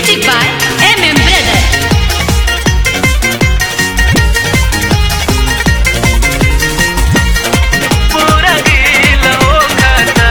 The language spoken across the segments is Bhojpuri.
Music by MM Brother. पूरा गिल हो खाता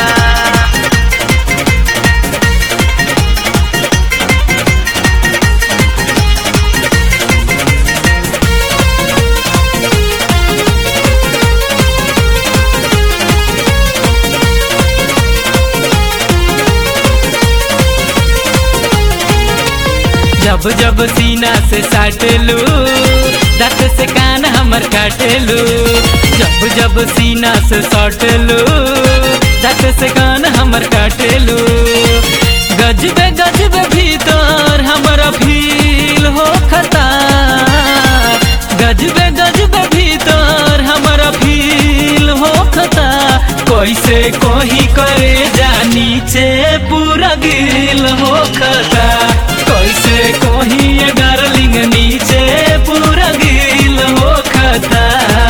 जब जब सीना से साटलू दांत से कान हमर काटलू जब जब सीना से साटलू दांत से कान हमर काटलू गजबे गजबे भीतर हमर फील हो खता गजबे गजबे भीतर हमर फील हो खता कैसे कोही करे जा नीचे पूरा गिल हो खता कैसे कोही ये डार्लिंग नीचे पूरा गिल हो खता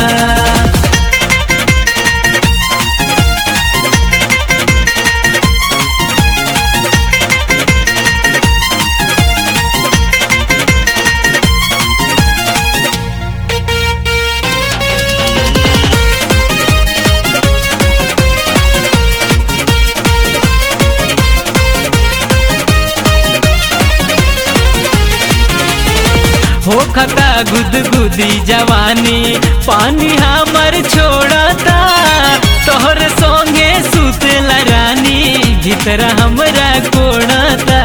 हो खता गुदगुदी जवानी पानी हमर छोड़ता तोहर संगे सुतला रानी भीतर हमरा कोड़ता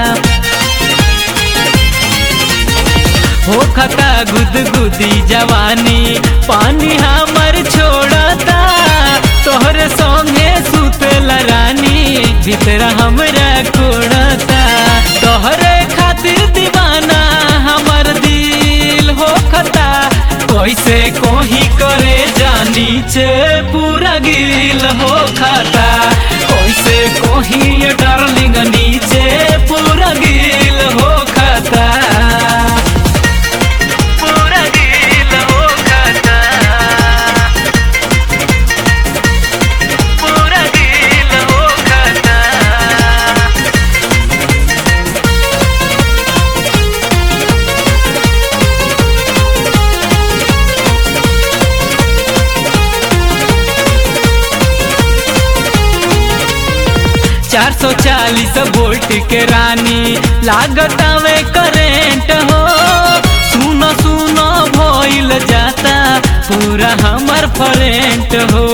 हो खता गुदगुदी जवानी पानी हमर छोड़ता तोहर संगे सुतला रानी भीतर हमरा कोड़ता तोहरे खातिर दीवाना हमर दिल हो खता कैसे कोही करे जानी चे पूरा गिल हो खता कैसे कोही ये डार्लिंग नीचे पूरा गिल हो खता पूरा गिल हो खता पूरा गिल हो खता चार सौ चालीस वोल्ट के रानी लागता में करेंट हो सुनो सुनो भइल जाता पूरा हमर फरेंट हो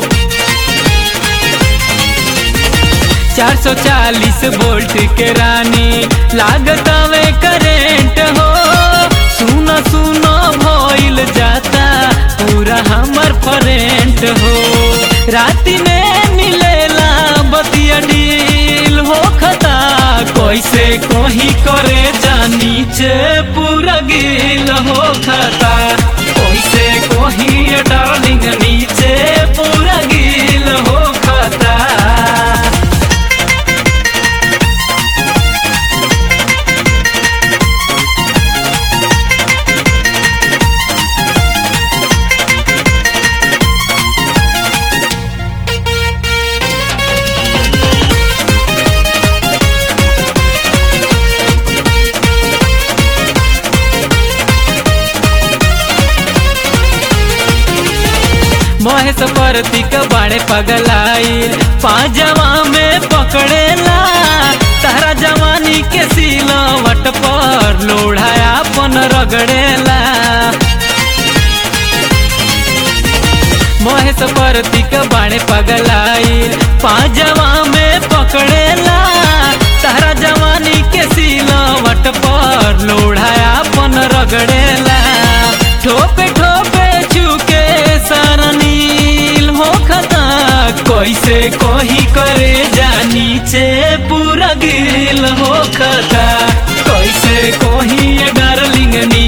चार सौ चालीस वोल्ट के रानी लागता में करेंट हो सुनो सुनो भइल जाता पूरा हमर फरेंट हो राति में मिलेला बतिया डील हो खता कैसे कोही करे जानी चे पूरा गिल हो खता कैसे कोही डार्लिंग नीचे पूरा गिल हो खता महेश परतिक बाड़े पगलाई पाजवा में पकड़ेला तारा जवानी के सिलवट पर लोढ़ाया अपन रगड़ेला महेश परतिक बाड़े पगलाई पाजवा में पकड़ेला तारा जवानी के सिलवट पर लोढ़ाया अपन रगड़ेला ठोपे ठोपे चुके सारा नील हो खता कैसे कोही करे जानी चे पूरा गिल हो खता कैसे कोही ये डार्लिंग नी